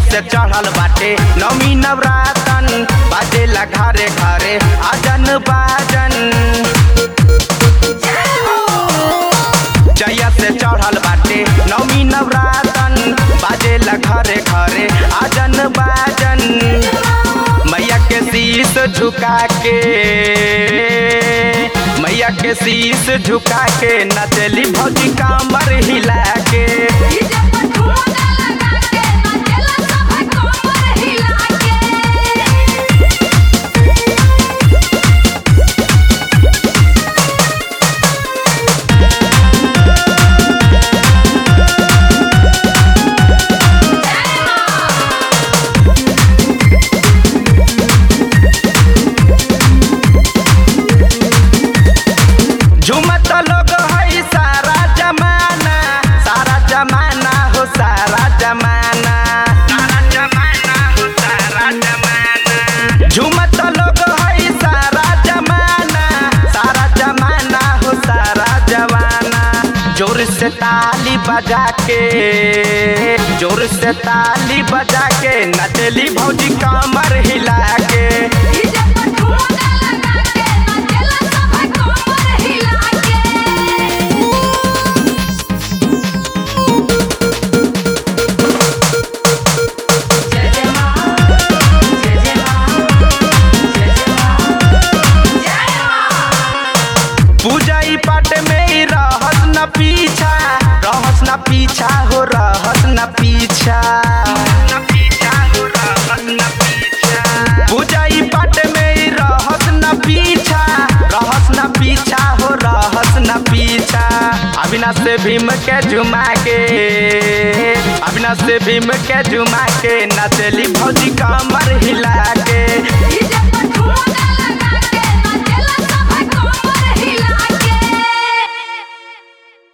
से चढ़ल बाटे नौमी नवरातन बाजेला घरे घरे आजन बाजन जया से चढ़ल बाटे नौमी नवरातन बाजेला घरे घरे आजन बाजन मैया के शीश झुका के मैया के शीश झुका के नचली भौजी कामर हिला के डीजे पर ठुमका लगा के नाचेला सब कमर हिला के झुमत लोग है सारा जमाना सारा जमाना हो सारा जमाना सारा जमाना हो सारा जमाना झुमत लोग है सारा जमाना सारा जमाना हो सारा जमाना जोर से ताली बजा के जोर से ताली बजा के नचली भौजी कमर हिला के डीजे पर ठुमका लगा के नाचेला सब कमर हिला के जय जय मां जय जय मां जय जय मां जय मां पूजा ई पाठ में ही रहस न पीछा रहस न पीछा हो रहस न पीछा पूजा ई पाठ में ही रहस न पीछा रहस न पीछा हो रहस न पीछा अविनाश से भीम के झुमा के अविनाश से भीम के झुमा के नचली भौजी कमर